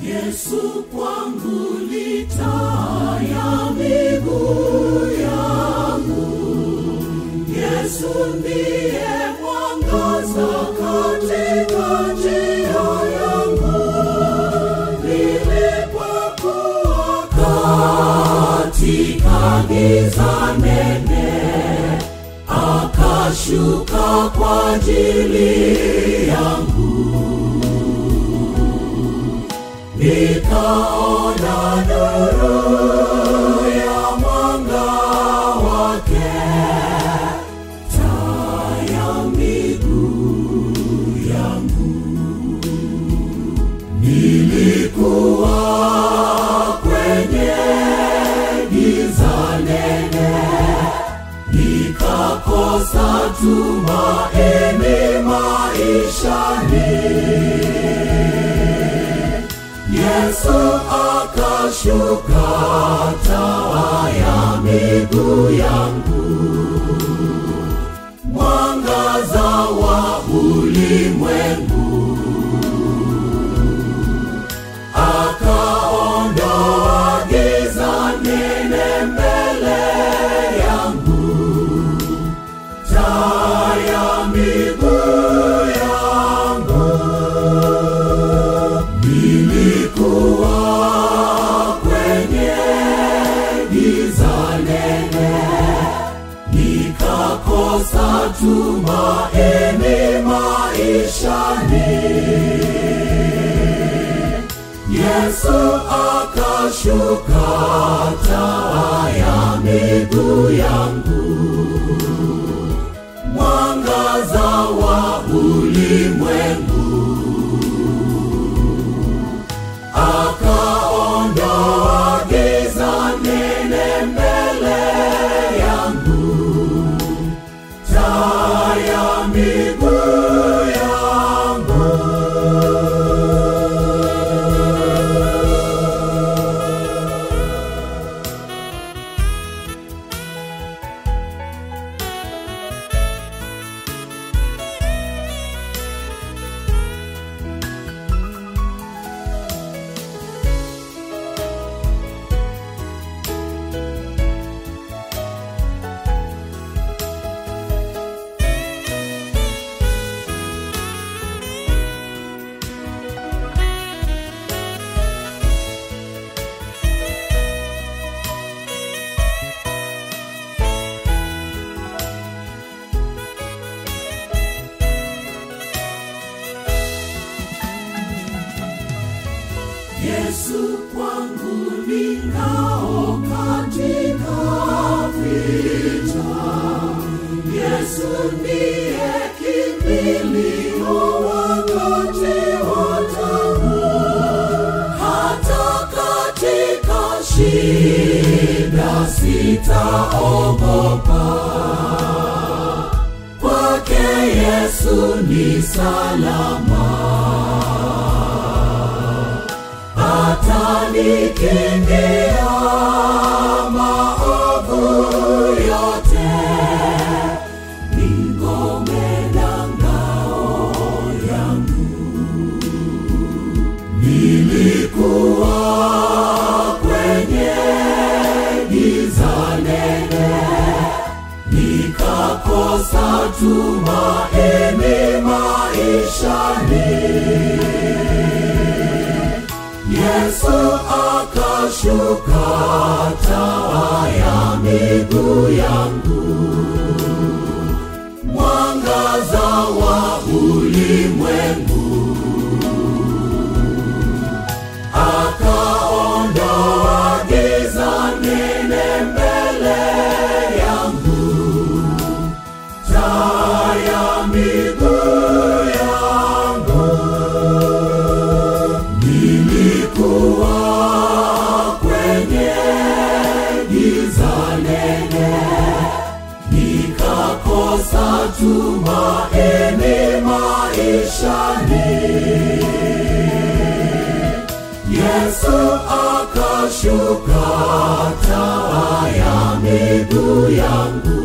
Yesu kwangu ni taa ya miguu yangu. Yesu ndiye mwangaza katika njia yangu. Nilipokuwa katika giza nene, akashuka kwa ajili yangu. Nikaona nuru ya mwanga wake, taa ya miguu yangu. Nilikuwa kwenye giza nene, nikakosa tumaini maishani. Yesu akashuka, taa ya miguu yangu, mwangaza wa ulimwengu. Akaondoa giza nene mbele yangu, taa ya miguu yangu. Nilikuwa kwenye giza nene, nikakosa tumaini maishani. Yesu akashuka, taa ya miguu yangu, mwangaza wa ulimwengu. Akaondoa giza nene mbele yangu, taa ya miguu yangu. Yesu kwangu ni ngao katika vita. Yesu ndiye kimbilio wakati wa taabu. Hata katika shida sitaogopa. Kwake Yesu ni salama. atanikingia maovu yote, ni ngome na ngao yangu. Nilikuwa kwenye giza nene, nikakosa tumaini maishani. Yesu akashuka, taa ya miguu yangu, mwangaza wa ulimwengu. Akaondoa giza nene mbele yangu, taa ya miguu yangu. Nilikuwa kwenye giza nene, nikakosa tumaini maishani. Yesu akashuka, taa ya miguu yangu,